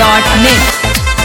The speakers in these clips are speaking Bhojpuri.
धमाका.net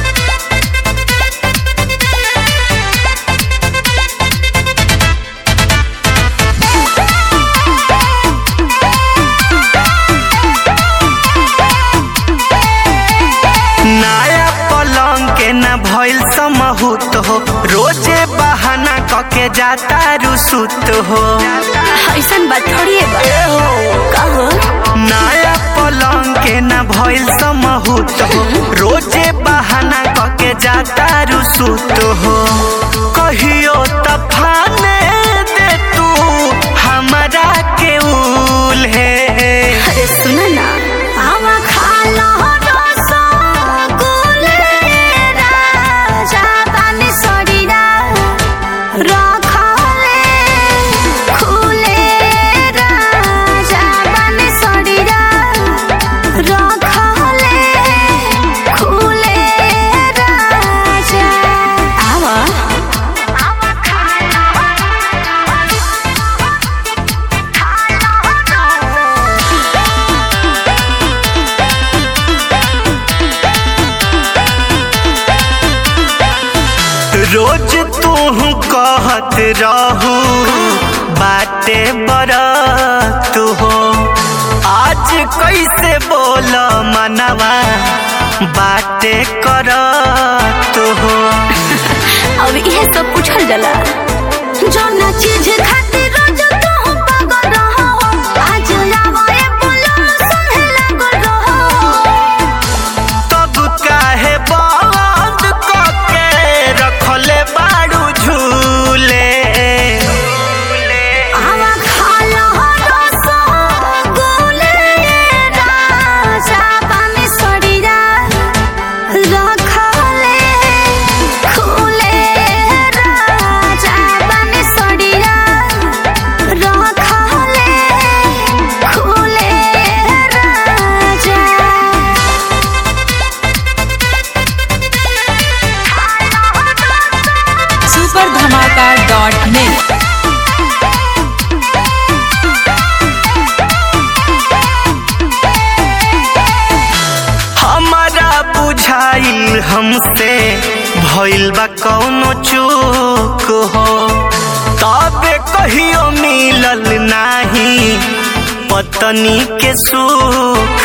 नया पलंग के न भइल समहूत हो रोजे बहाना कके जाता रुसुत हो ऐसन बात थोड़ी है बा ए हो कहो नया पलंग के न भइल समहूत हो रोजे बहाना कके जाता रुसुत हो कहियो तफाने दे तू हमरा के उल है अरे सुन ना आवा खा लो रसगुल्ले राजा पानी सड़ीरा रखले खुले राजा पानी सड़ीरा रखले खुले राजा आवा आवा खा रोज तू कहत रहू बाटे बरत हो आज कैसे बोल मनवा बाटे करत हो अब इहे सब पूछल जाला जौना चीज खातिर रोज तू पागल रहो आज आवे बोलो सुने लागल रहो तब काहे बंद कके रखले बाड़ू झूले आवा खा लो रसगुल्ले राजा पानी सड़ीरा रखले खुले राजा पानी सड़ीरा रखले खुले राजा सुपर धमाका.net हमारा बुझाइल हमसे भइल बा कौनो चूक हो तबे कहियो मिलल नाही पत्नी के सुख